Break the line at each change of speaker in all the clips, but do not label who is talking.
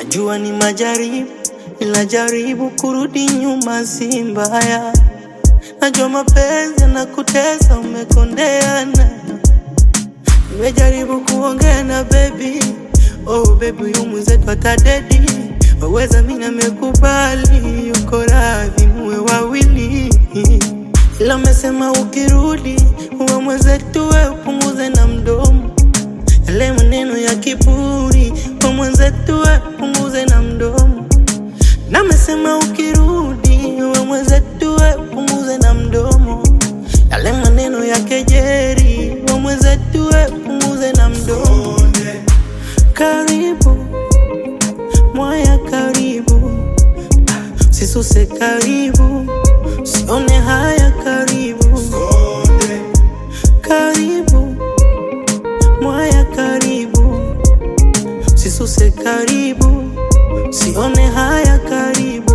Najua ni majaribu, ila jaribu kurudi nyuma si mbaya. Najua mapenzi yanakutesa, umekondeana. Nimejaribu kuongea na baby, oh baby, huyu mwenzetu atadedi. Waweza mimi namekubali, yuko radhi muwe wawili, ila amesema ukirudi uwe mwenzetu, we upunguze na mdomo yale maneno ya kiburi, kwa mwenzetu we punguze na mdomo. Na amesema ukirudi uwe mwenzetu we punguze na mdomo yale maneno ya kejeri, wa mwenzetu we punguze na mdomo. Karibu mwaya, karibu sisuse, karibu sione haya, karibu karibu mwaya, karibu sisuse, karibu sione haya, karibu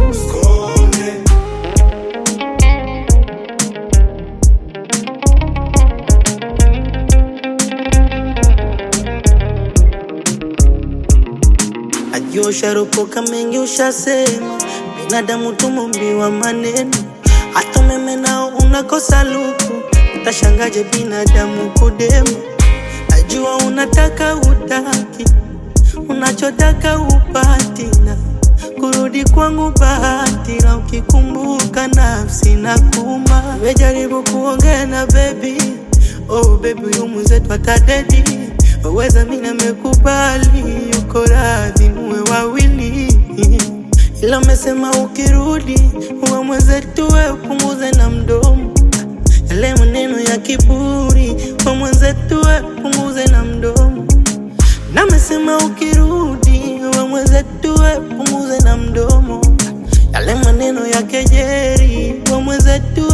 Najua usharopoka mengi ushasema, binadamu tumumbiwa maneno, hata umeme nao unakosa luku, utashangaje binadamu kudema. Najua unataka utaki, unachotaka upati, na kurudi kwangu bahati, na ukikumbuka nafsi na kuma. Nimejaribu kuongea na baby, oh baby, huyu mwenzetu atadedi waweza mimi namekubali, yuko radhi muwe wawili, ila amesema ukirudi uwe mwenzetu, we upunguze na mdomo yale maneno ya kiburi, kwa mwenzetu we upunguze na mdomo. Na amesema ukirudi uwe mwenzetu, we upunguze na mdomo yale maneno ya kejeri, kwa mwenzetu